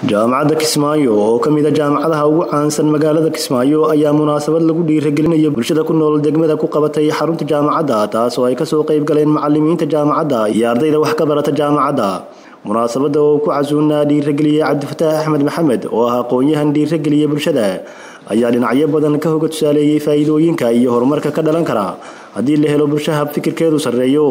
jaamacadda kismaayo oo ka mid a jaamacadaha ugu caansan magaalada kismaayo ayaa munaasabad lagu dhiiragelinayo bulshada ku nool degmada ku qabatay xarunta jaamacadda taas oo ay kasoo qayb galeen macalimiinta jaamacadda iyo ardayda wax ka barata jaamacadda munaasabadda oo ku casuunaa dhiirageliyey cabdifataax axmed maxamed oo ah aqoon-yahan dhiirageliya bulshada ayaa dhinacyo badan ka hoga tusaaleeyey faa'iidooyinka iyo horumarka ka dhalan kara haddii la helo bulsho hab fikirkeedu sarreeyo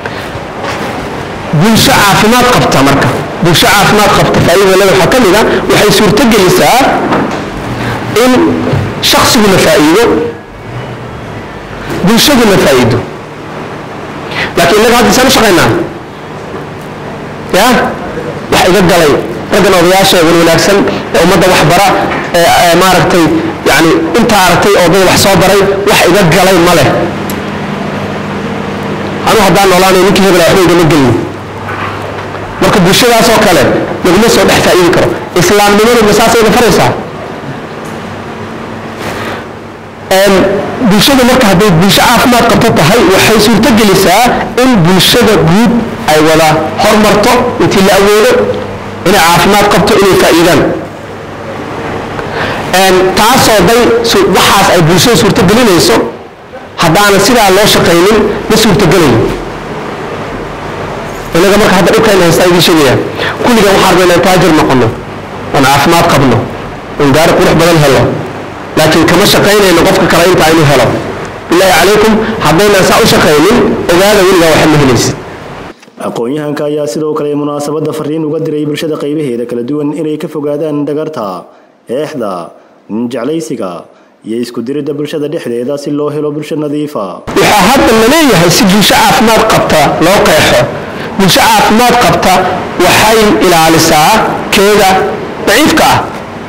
bulsho caafimaad qabta marka bulsho caafimaad qabta faa'iidada waxaa ka mid a waxay suurtogelisaa in shaqsiguna faa'iido bulshaduna faa'iido laakiin innaga hadda isaan u shaqaynaa ya wax iga galay raggan odayaasha wan wanaagsan ee ummadda wax bara ee maaragtay yani intaa aragtay oo dad wax soo baray wax iga galay ma leh anu haddaan noolaanay ninkii hebela waxba igama gelin marka bulshadaasoo kale laguma soo dhex faa'iidi karo islaamnimadu ma saasayna faraysaa bulshada marka hadday bulsho caafimaad qabto tahay waxay suurtogelisaa in bulshada guud ay wada hormarto intii la awoodo inay caafimaad qabto inay faa'iidaan taasoo day waxaas ay bulshada suurtogelinayso haddaana sidaa loo shaqaynin ma suurtogelayo inaga marka hadda dhibkayna haystaa idiin sheegaya kulligan waxaan rabaa inaan taajir noqono oon caafimaad qabno oon gaari qurux badan helo laakiin kama shaqaynayno qofka kale intaa inuu helo bilaahi calaykum haddaynaan saa u shaqaynin ogaada weligaa waxa ma helaysid aqoon-yahanka ayaa sidoo kale munaasabadda fariin uga diray bulshada qaybaheeda kala duwan inay ka fogaadaan dhagarta eexda ninjeclaysiga iyo isku diridda bulshada dhexdeeda si loo helo bulsho nadiifa waxaa hadda la leeyahay si bulsho caafimaad qabta loo qeexo bulsho caafimaad qabta waxay ilaalisaa keeda daciifka ah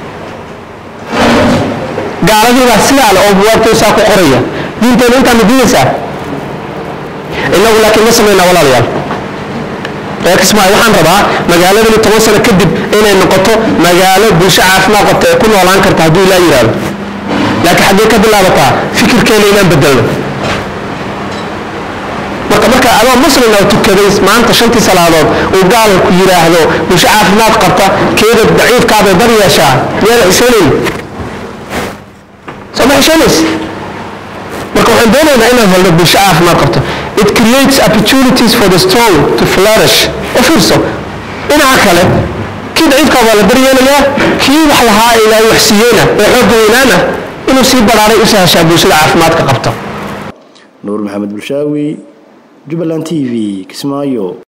gaaladiibaa sidaa le oo buwaagtaysaa ku qoraya diinteena intaa ma diinaysaa innagu laakiin ma samaynaa walaalayaal reer kismaayo waxaan rabaa magaaladani toban sano kadib inay noqoto magaalo bulsho caafimaad qabta ee ku noolaan karta hadduu ilaa yidhaahdo laakiin xaggee ka bilaabataa fikirkeena inaan bedelno marka marka adoo muslim oo tukaday maanta shantii salaadood uu gaalku yidhaahdo bulsho caafimaad qabta keeda daciifkaabay bar yeeshaa miyaana xishoonayn soo ma xishoonays marka waxaan doonaynaa inaan helno bulsho caafimaad qabto it creates opportunities for the strong to flourish u fiirso dhinaca kale kii daciifkaa waa la baryeelayaa kii wax lahaa ee ilaahay wax siiyeyna ee xoogga weynaana inuu sii baraaray u sahashaa bulshada caafimaadka qabta nuur maxamed bulshaawi jubbaland t v kismaayo